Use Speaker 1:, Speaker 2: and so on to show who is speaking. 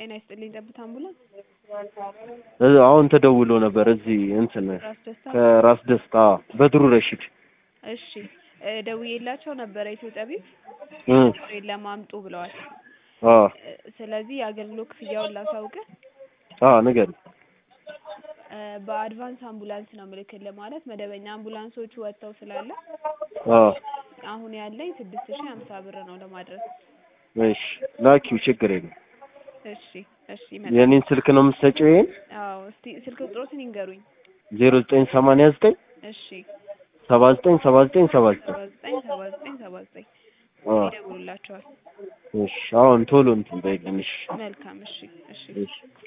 Speaker 1: ጤና ይስጥልኝ ጠብታ አምቡላንስ
Speaker 2: እ አሁን ተደውሎ ነበር እዚህ እንትን
Speaker 1: ራስ ደስታ
Speaker 2: ከራስ ደስታ በድሩ ረሺድ
Speaker 1: እሺ እ ደውዬላቸው ነበረ ኢትዮ ጠቢብ
Speaker 2: እ
Speaker 1: የለም አምጡ ብለዋል
Speaker 2: አ
Speaker 1: እ ስለዚህ የአገልግሎት ክፍያውን ላሳውቅህ
Speaker 2: አ ንገሪኝ
Speaker 1: እ በአድቫንስ አምቡላንስ ነው ምልክልህ ማለት መደበኛ አምቡላንሶቹ ወጥተው ስላለ
Speaker 2: አ
Speaker 1: አሁን ያለኝ ስድስት ሺህ ሀምሳ ብር ነው ለማድረስ
Speaker 2: እሺ ላኪው ችግር የለም
Speaker 1: እሺ እሺ መልካም
Speaker 2: የኔን ስልክ ነው የምትሰጪው ይሄን
Speaker 1: አዎ እስቲ ስልክ ቁጥሮትን ይንገሩኝ
Speaker 2: ዜሮ ዘጠኝ ሰማንያ ዘጠኝ
Speaker 1: እሺ
Speaker 2: ሰባ ዘጠኝ ሰባ ዘጠኝ ሰባ ዘጠኝ
Speaker 1: ሰባ ዘጠኝ ሰባ ዘጠኝ ሰባ ዘጠኝ
Speaker 2: አ
Speaker 1: ይደውሉላቸዋል
Speaker 2: እሺ አሁን ቶሎ እንትን በይልኝ እሺ
Speaker 1: መልካም እሺ እሺ
Speaker 2: እሺ